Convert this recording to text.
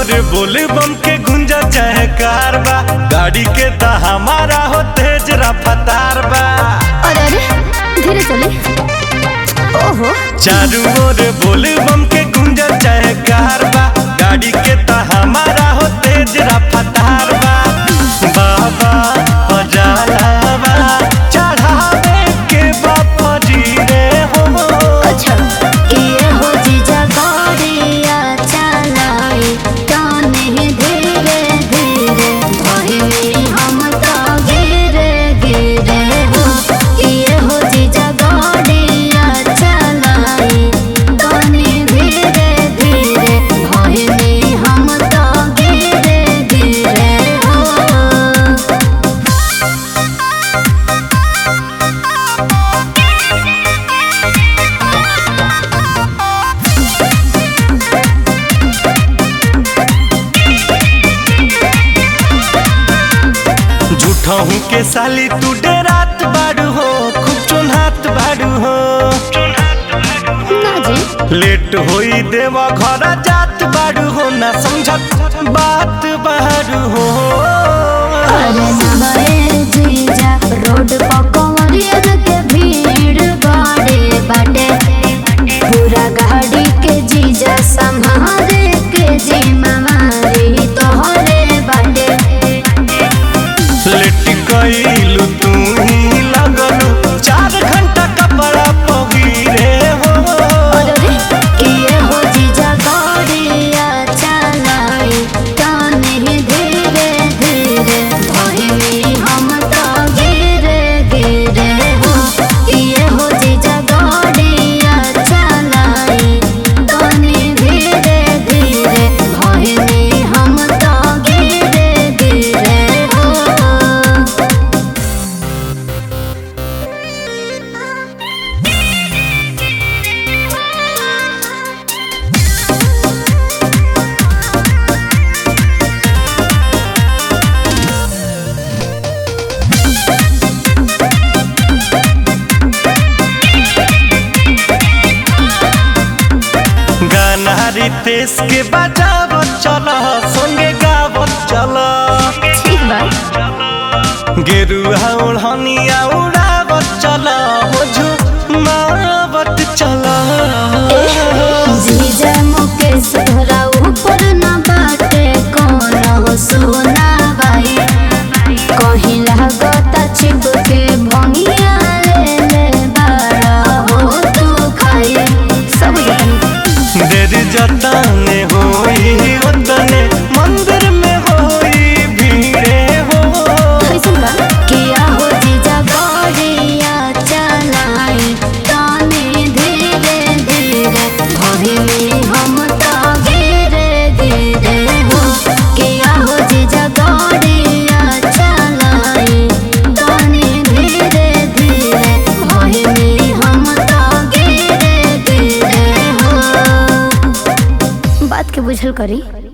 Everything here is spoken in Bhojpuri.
रे बोले बम के गुंजा चाहे कार बा गाड़ी के ता हमारा हो तेज रफ्तार बा अरे अरे धीरे चले ओहो चारू ओर बोले बम के गुंजा चाहे कार बा गाड़ी के ता हमारा हो तेज रफ्तार बा बाबा बजालावा चढ़ावे के बापा जी रे हो अच्छा ये हो जीजा गाड़िया चलाई ताने धीरे धीरे भइली हम तो गिरे गिरे हो ये हो जीजा गाड़िया चलाई ताने धीरे धीरे भइली हम तो गिरे गिरे हो झूठहू के साली तू डेरात बाड़ू हो खूब चुनहात बाड़ू हो ना जी लेट होई देवा घर जात बाड़ू हो ना समझत बात बाड़ू हो अरे नवाए जीजा रोड पर कंवरियन के भीड़ बाड़े बाटे पूरा गाड़ी के जीजा संभाले के जिम्मेवारी तोहरे बाटे लेट गईलू तू ही लगलू चार घंटा कपड़ा पगीरे हो अरे रे किए हो जीजा गाड़िया चलाई ताने धीरे धीरे भइली हम तो गिरे गिरे हो किए हो जीजा गाड़िया चलाई ताने धीरे धीरे भइली हम तो गिरे गिरे हो गाना रितेश के बजावत चल संगे गावत चल ठीक बा गेरुआ ओढ़निया उड़ावत चल हो झुमावत चल जीजा मुकेश तोहरा ऊपर न बाटे कौन सोना बाई कहीं लागता चिपके भंगिया ले ले बाड़ा हो तू खाई सब जानी देर जतने होई उतने मंदिर में होई भीड़े हो कैसन बा किया हो जीजा गाड़िया चलाई ताने धीरे धीरे भइली हम तो गिरे गिरे हो किया हो जीजा गाड़िया चलाई ताने धीरे धीरे भइली हम तो गिरे गिरे हो बात के बुझल करी